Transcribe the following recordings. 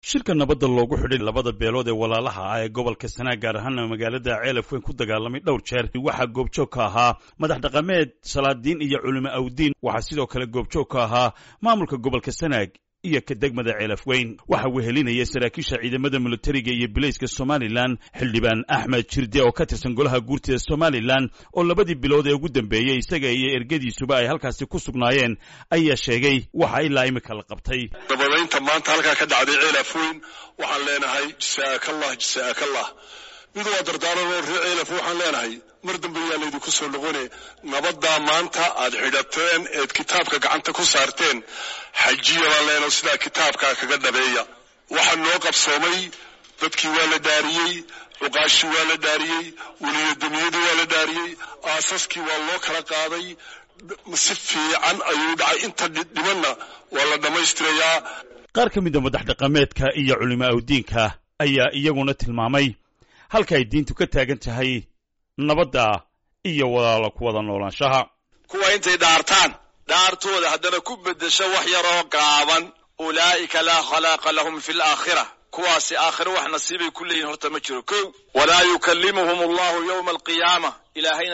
shirka nabadda loogu xidhay labada beelood ee walaalaha ah ee gobolka sanaag gaar ahaana magaalada ceelaf weyn ku dagaalamay dhowr jeer waxaa goobjoog ka ahaa madax dhaqameed salaadiin iyo culimo awdiin waxaa sidoo kale goobjoog ka ahaa maamulka gobolka sanaag iyo ka degmada ceelaf weyn waxaa wehelinaya saraakiisha ciidamada militariga iyo bilayska somalilan xildhibaan axmed jirde oo ka tirsan golaha guurtida somalilan oo labadii bilood ee ugu dambeeyey isaga iyo ergadiisuba ay halkaasi ku sugnaayeen ayaa sheegay waxa ilaa imika la qabtay nabadaynta maanta halkaa ka dhacday ceelaf weyn waxaan leenahay jasaakallah jasaakallah mid waa dardaaran oo ree ceelaf waxaan leenahay mar dambe yaa laydinku soo noqone nabaddaa maanta aad xidhateen eed kitaabka gacanta ku saarteen xajiya baan leenahay sidaa kitaabkaa kaga dhabeeya waxaa noo qabsoomay dadkii waa la dhaariyey cuqaashii waa la dhaariyey weliyadamiyadii waa la dhaariyey aasaskii waa loo kala qaaday si fiican ayuu dhacay inta dhimanna waa la dhammaystirayaa qaar ka mida madax dhaqameedka iyo culimo awdiinka ayaa iyaguna tilmaamay halka ay diintu ka taagan tahay nabadda iyo walaalo ku wada noolaanshaha kuwa intay dhaartaan dhaartooda haddana ku beddesho wax yaroo gaaban ulaa'ika laa khalaaqa lahum fi alaakhira kuwaasi aakhiro wax nasiibay ku leeyihin horta ma jiro kow walaa yukallimuhum allahu yowma alqiyaama ilaahayna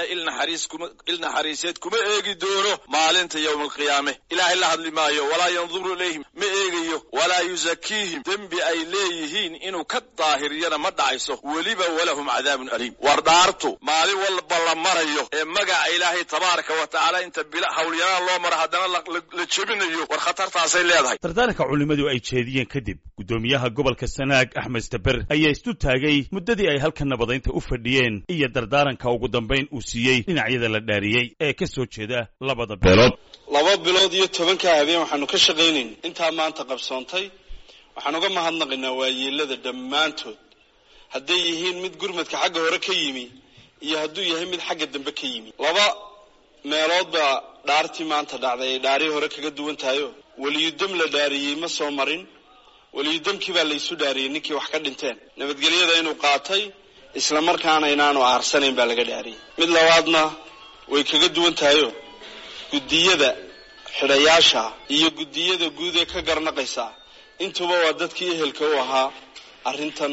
il naxariiseed kuma eegi doono maalinta yowma alqiyaame ilaahay la hadli maayo walaa yanduru ilayhim ma eegayo walaa yusakiihim dembi ay leeyihiin inuu ka daahiriyana ma dhacayso weliba walahum cadaabun aliim war dhaartu maalin walba la marayo ee magaca ilaahay tabaaraka wa tacaala inta bila hawlyaraan loo maro haddana la jebinayo war khatartaasay leedahay dardaaranka culimmadu ay jeediyeen kadib guddoomiyaha gobolka sanaag axmed staber ayaa istu taagay muddadii ay halka nabadaynta u fadhiyeen iyo dardaaranka ugu dambayn uu siiyey dhinacyada la dhaariyey ee ka soo jeeda labada beelood laba bilood iyo tobanka habeen waxaanu ka shaqaynayn intaa maanta qabsoontay waxaan uga mahadnaqaynaa waayeelada dhammaantood hadday yihiin mid gurmadka xagga hore ka yimi iyo hadduu yahay mid xagga dambe ka yimi laba meelood baa dhaartii maanta dhacday ay dhaarii hore kaga duwan tahayo weliyudam la dhaariyey ma soo marin weliyudamkii baa laysu dhaariyey ninkii wax ka dhinteen nabadgelyada inuu qaatay isla markaana inaanu aarsanayn baa laga dhaariyey mid labaadna way kaga duwan tahayo guddiyada xidhayaasha iyo guddiyada guud ee ka garnaqaysa intuba waa dadkii ehelka u ahaa arrintan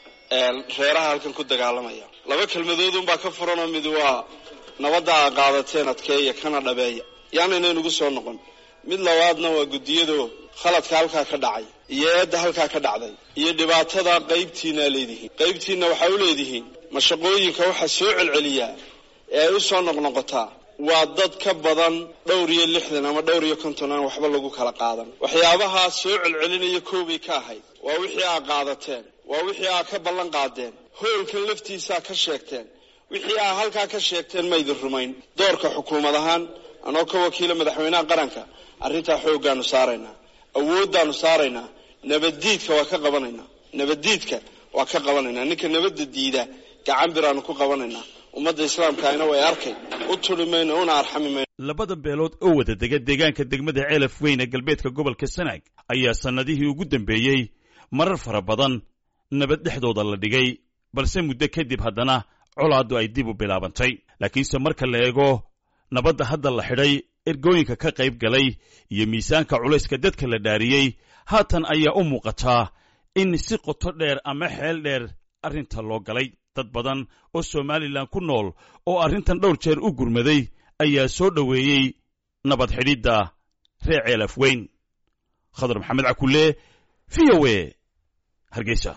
reeraha halkan ku dagaalamaya laba kelmadoodunbaa ka furanoo mid waa nabadda aa qaadateen adkeeya kana dhabeeya yaanayna inugu soo noqon mid labaadna waa guddiyado khaladka halkaa ka dhacay iyo eedda halkaa ka dhacday iyo dhibaatada qaybtiinaa leedihiin qaybtiinna waxaa u leedihiin mashaqooyinka waxaa soo celceliyaa ee ay u soo noqnoqotaa waa dad ka badan dhowr iyo lixdan ama dhowr iyo konton aan waxba lagu kala qaadan waxyaabahaa soo celcelinaya koobay ka ahayd waa wixii aa qaadateen waa wixii aa ka ballan qaadeen hoolkan laftiisaa ka sheegteen wixii aa halkaa ka sheegteen maydin rumayn doorka xukuumad ahaan anoo ka wakiila madaxweynaha qaranka arrintaa xooggaanu saaraynaa awooddaanu saaraynaa nabaddiidka waa ka qabanaynaa nabaddiidka waa ka qabanaynaa ninka nabadda diida gacan biraanu ku qabanaynaa ummadda islaamkaayna way arkay u turi mayno una arxami mayno labada beelood oo wada dega deegaanka degmada ceelaf weyn ee galbeedka gobolka sanaag ayaa sannadihii ugu dambeeyey marar fara badan nabad dhexdooda la dhigay balse muddo kadib haddana colaaddu ay dib u bilaabantay laakiinse marka la eego nabadda hadda la xidhay ergooyinka ka qayb galay iyo miisaanka culayska dadka la dhaariyey haatan ayaa u muuqataa in si qoto dheer ama xeel dheer arrinta loo galay dad badan oo somalilan ku nool oo arrintan dhowr jeer u gurmaday ayaa soo dhoweeyey nabad xidhidda reer ceelaf weyn khadar maxamed cakulle v o e hargeysa